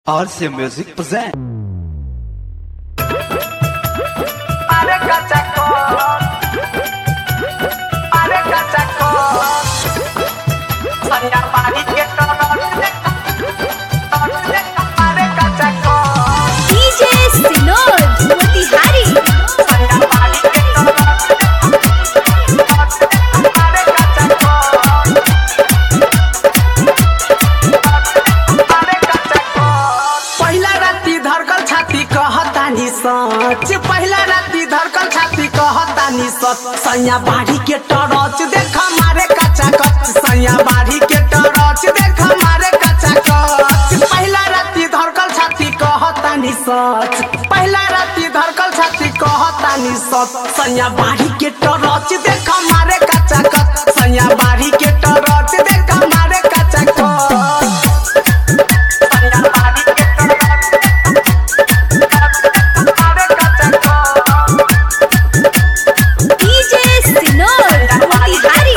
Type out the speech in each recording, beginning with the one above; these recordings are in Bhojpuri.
RC Music present. Are cachacón. Are cachacón. Saya pagi kita Are cachacón. DJ Sinod Motihari Saya pagi kita Are cachacón. Are cachacón. पहिला राति धरकल छाती कहतानी सच पहिला राति धरकल छाती कहतानी सच सैया बाड़ी के टरच देख मारे कच्चा कच सैया बाड़ी के टरच देख मारे कच्चा कच पहिला राति धरकल छाती कहतानी सच पहिला राति धरकल छाती कहतानी सच सैया बाड़ी के टरच देख मारे कच्चा कच सैया बाड़ी के टरच देख मारे कच्चा कच सैया बाड़ी के DJ Sinod Motihari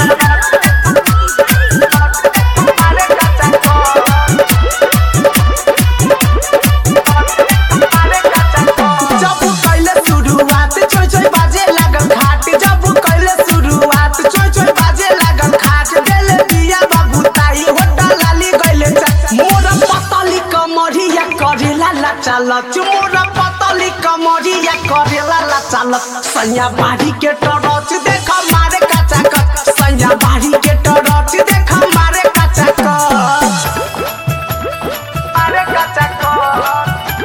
जब कैले शुरुआत चोय चोय बाजे लागल खाट जब कैले शुरुआत चोय चोय बाजे लागल खाट देले बिया बाबू ताई होटा लाली गइले चा मोर पतली कमरिया करेला ला चालक मोर पतली कमरिया करेला ला चालक सैया बाड़ी के टरच देख मारे कच्चा कच सैया बाड़ी के टरच देख मारे कच्चा कच मारे कच्चा कच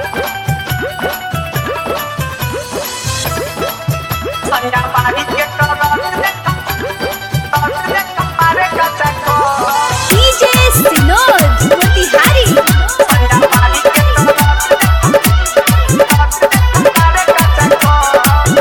Saya pagi kita Are kacakon DJ Sinod Motihari Saya pagi kita Are kacakon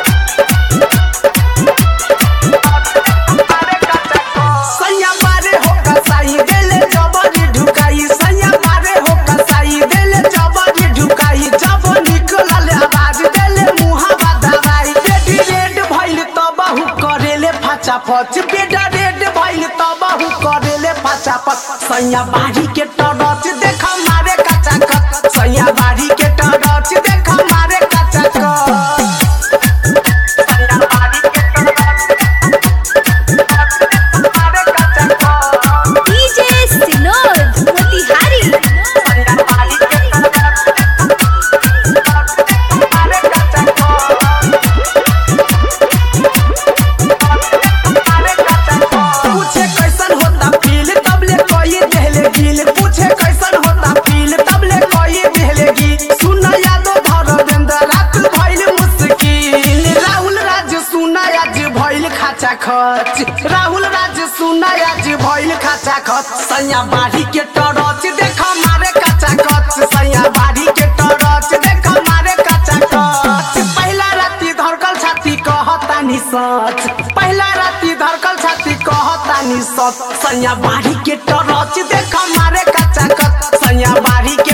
Are kacakon Saya pare ho kasai dele jabari ढुकाई सैया मारे हो कसाई देले जबरी ढुकाई जब निकलल आवाज देले मुहावा दवाई बेटी रेड भइल त बहु करेले फाचा फच बेटा रेड भइल त बहु करेले फाचा फच सैया बाड़ी के टरच देख मारे कच्चा कच सैया बाड़ी के टरच देख मारे कच्चा कच सैया बाड़ी के टरच मारे कच्चा कच DJ Sinod Motihari सैया बाड़ी के टरच मारे कच्चा कच पूछे कैसन होता फील तबले कोई देहले गिल पूछे कैसन होता फील तबले कोई देहले गिल सुन यादो धरवेंद्र रात भइल मुश्किल राहुल राज सुन आज भइल खाचा खच राहुल राज सुन आज भइल खाचा खच सैया बाड़ी के टरच देख मारे कच्चा कच सैया बाड़ी के टरच देख मारे कच्चा कच पहिला राति धरकल छाती कहतानी सच पहिला राति धरकल छाती कहतानी सच सैया बाड़ी के टरच देख मारे कच्चा कच सैया बाड़ी के